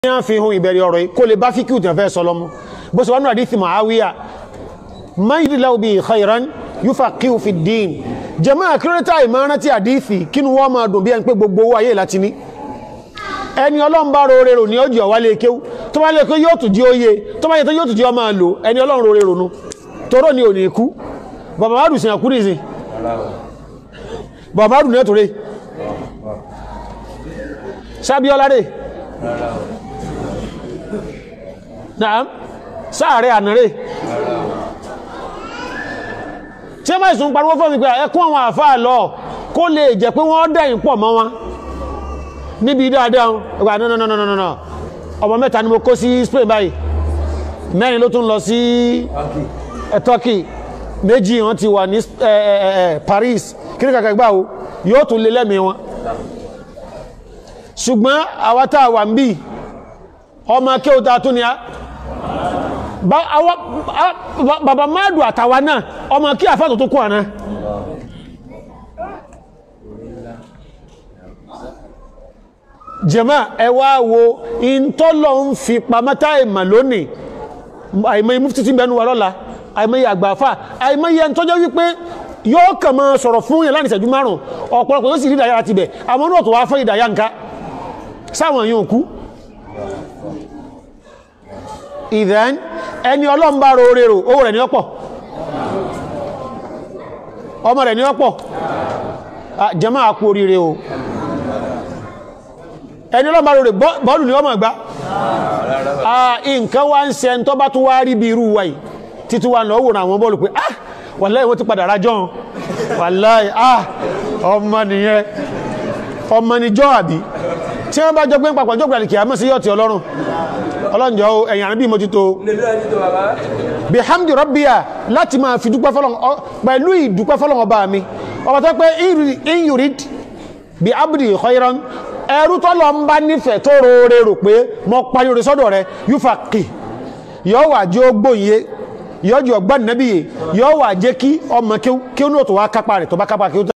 yán fi hun ìbẹ̀rẹ̀ ọ̀rọ̀ yìí kó lè bá fíkì ìtàn fẹ́ sọ lọ́mú bó ṣe wọ́n náà àdíthì Muawiya mayidillahu bi khairan yufaqihu fi ddin jàmáà kírẹ́tà ìmọ̀ràn tí àdíthì kínú wọ́n máa dùn bí ẹni pé gbogbo owó ayé láti ní ẹni ọlọ́run bá rore rò ní ọjọ́ wá lè kéwú tó bá lè kó yóò tún jí óye tó bá yẹ tó yóò tún jí ọ máa lò ẹni ọlọ́run rore rò nú toró ni ò ní kú bàbá má dùn sí àkú nìsín bàbá má dùn ní ẹ̀tọ́rẹ́ sábíọ́lá rẹ̀ náà sáàrẹ̀ ànàrẹ̀ tí ẹ máa ìsùn pariwo fún mi pé ẹkún àwọn àfáà lọ kó lè jẹ́ pé wọ́n dẹ̀yìn pọ̀ mọ́ wọn níbi dáadáa ọgbà no no no no no no ọmọ mẹ́ta ni mo kó sí Spain báyìí mẹ́rin ló tún lọ sí Turkey méjì wọ́n ti wà ní Paris kíní kàkà gbà o yóò tún lé lẹ́mìí wọn ṣùgbọ́n àwátá wà ń bí ọmọ kí o ta tún ni a bàbá máàdù àtàwà náà ọmọ kí àfáàtò tó kú àná jẹ́mà ẹwà wo ìntọ́lọ̀ ń fi pàmátá ìmà lónìí àìmọ́ imú títí bẹnu wà lọ́la àìmọ́ àgbàfà àìmọ́ yẹ ń tọ́jọ́ wípé yóò kàn máa sọ̀rọ̀ fún yẹn láti ìṣẹ́jú márùn ọ̀pọ̀lọpọ̀ yóò sì rí ìdáyà láti bẹ̀ àmọ́ náà tó wá fẹ́ ìdáyà nǹka sáwọn yóò kú ìdán ẹni ọlọ́mbà rorero owó rẹ̀ ní ọ̀pọ̀ ọmọ rẹ̀ ní ọ̀pọ̀ jẹ́mọ́ àkú oríire o ẹni ọlọ́mbà rorero bọ́ọ̀lù ní ọmọ ìgbá nǹkan wá ń ṣe ẹni tó bá tún wá rí bí irú wa yìí títí wá lọ wòrán àwọn bọ́ọ̀lù pé ah wàláì wọ́n ti padà rájọ́ wàláì ah ọmọ nìyẹn ọmọ nìjọ́ àbí tí wọ́n bá jọ gbé ń papọ̀ jọ́gbà kìí àmọ́ sí yọ́ọ̀tì ọlọ́run ọlọ́njọ́ ẹ̀yàn àbí mo ti tó bí hamdi rọ́bíà láti máa fi dúpẹ́ fọ́lọ́n pẹ̀lú ìdúpẹ́ fọ́lọ́n ọba mi ọba tó pé in yurid bí abdi khairan ẹrú tọ́lọ ń bá nífẹ̀ẹ́ tó roore rò pé mọ parí orí sọ́dọ̀ rẹ yúfà kì yọ́ wà jẹ́ ó gbóyè yọ́ jù ọgbà nẹ́bíyè yọ́ wà jẹ́ kí ọmọ kí ó ní òtò wá kápá rẹ̀ tó bá kápá kí ó